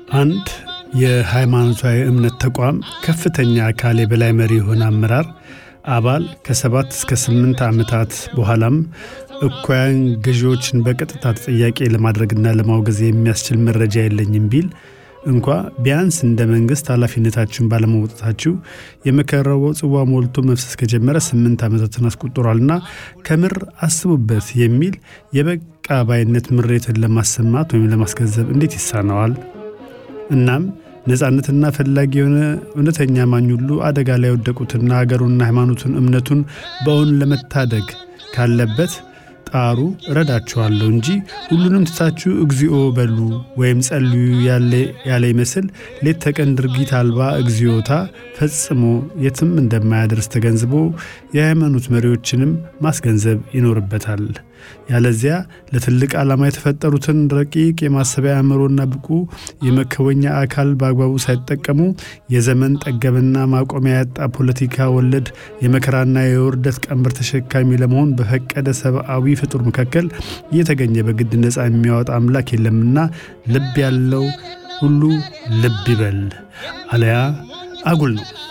አንድ የሃይማኖታዊ እምነት ተቋም ከፍተኛ አካል የበላይ መሪ የሆነ አመራር አባል ከሰባት እስከ ስምንት ዓመታት በኋላም እኩያን ገዢዎችን በቀጥታ ተጠያቂ ለማድረግና ለማውገዝ የሚያስችል መረጃ የለኝም ቢል እንኳ ቢያንስ እንደ መንግሥት ኃላፊነታችሁን ባለመውጣታችሁ የመከራው ጽዋ ሞልቶ መፍሰስ ከጀመረ ስምንት ዓመታትን አስቆጥሯልና ከምር አስቡበት የሚል የበቃ ባይነት ምሬትን ለማሰማት ወይም ለማስገንዘብ እንዴት ይሳነዋል? እናም ነፃነትና ፈላጊ የሆነ እውነተኛ ማኝ ሁሉ አደጋ ላይ የወደቁትና አገሩና ሃይማኖቱን እምነቱን በእውን ለመታደግ ካለበት ጣሩ እረዳችኋለሁ እንጂ ሁሉንም ትታችሁ እግዚኦ በሉ ወይም ጸልዩ ያለ ይመስል ሌት ተቀን ድርጊት አልባ እግዚኦታ ፈጽሞ የትም እንደማያደርስ ተገንዝቦ የሃይማኖት መሪዎችንም ማስገንዘብ ይኖርበታል። ያለዚያ ለትልቅ ዓላማ የተፈጠሩትን ረቂቅ የማሰቢያ አእምሮና ብቁ የመከወኛ አካል በአግባቡ ሳይጠቀሙ የዘመን ጠገብና ማቆሚያ ያጣ ፖለቲካ ወለድ የመከራና የውርደት ቀንበር ተሸካሚ ለመሆን በፈቀደ ሰብአዊ ፍጡር መካከል እየተገኘ በግድ ነፃ የሚያወጣ አምላክ የለምና ልብ ያለው ሁሉ ልብ ይበል፣ አለያ አጉል ነው።